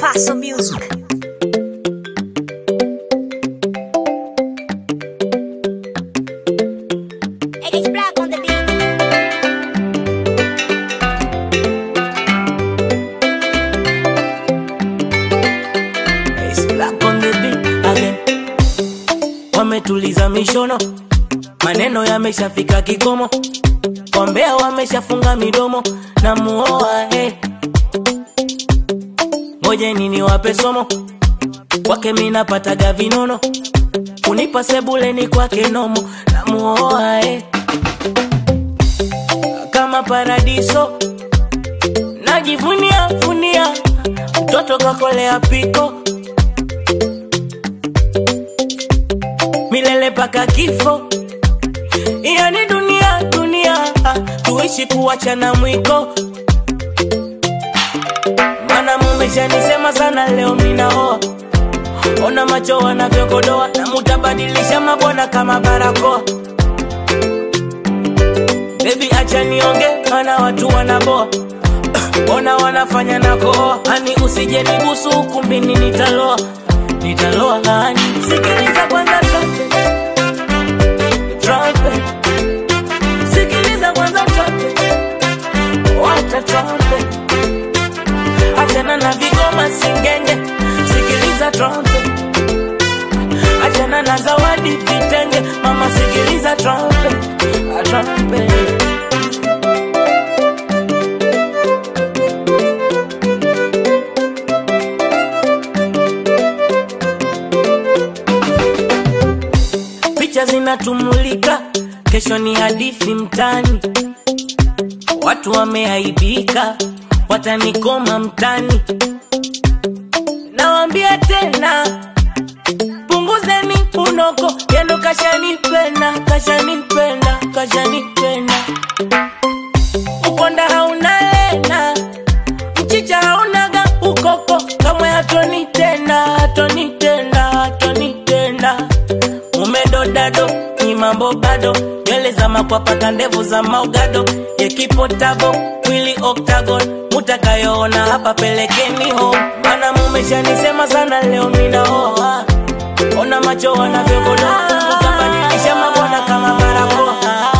Paso Music. It's black on the beat. It's black on the beat again. Wametuliza mishono, maneno yameshafika kikomo, wambea wameshafunga midomo na muoa hey. Ngojeni niwape somo, kwake minapataga vinono, kunipa sebuleni kwake nomo na muoa hey. Kama paradiso najivunia vunia, mtoto kakolea piko milele paka kifo. Yani dunia dunia, tuishi kuachana mwiko. Mana mumeshanisema sana, leo minaoa. Ona macho wanavyokodoa, na mutabadilisha mabwana kama barakoa. Baby acha nionge, mana watu wanaboa. Ona wanafanya na kohoa, ani usije nibusu ukumbini, nitaloa nitaloa ngani. Sikiliza kwanza trumpet, trumpet. Sikiliza kwanza trumpet, wacha trumpet. Achana na vigoma singenge, sikiliza trumpet. Achana na zawadi vitenge, mama sikiliza trumpet, a trumpet. picha zinatumulika, kesho ni hadithi mtani, watu wameaibika, watanikoma mtani. Nawambia tena, punguzeni unoko, yendo kashanipenda, kashanipenda, kashanipenda. Ukonda hauna lena, mchicha haunaga ukoko, kamwe hatoni tena, hatoni tena, hatoni tena umedodado ni mambo bado nywele za makwapaka ndevu za maugado yekipotabo mwili octagon mutakayoona hapa pelekeni home mana mumeshanisema sana leo minaoa ona macho wanavyogodoa mutabadilisha mabwana kama barakoa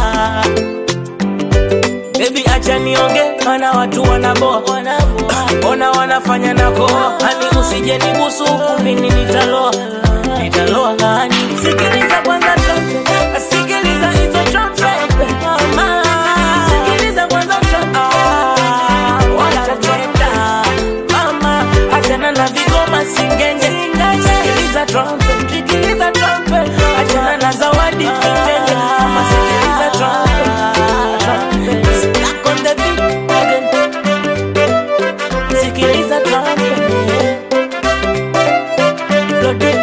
Baby acha nionge, mana watu wanaboa, ona wanafanya na koa, ani usije nibusu ukumbini, nitaloa nitaloa ngani. Sikiliza kwanza trumpet, sikiliza hizo trumpet, mama. Sikiliza kwanza trumpet, wacha trumpet, mama. Achana na vigoma singenge, sikiliza trumpet, sikiliza trumpet, achana na zawadi vitenge, mama. Sikiliza trumpet, trumpet. Black on the beat again. Sikiliza trumpet, Lord,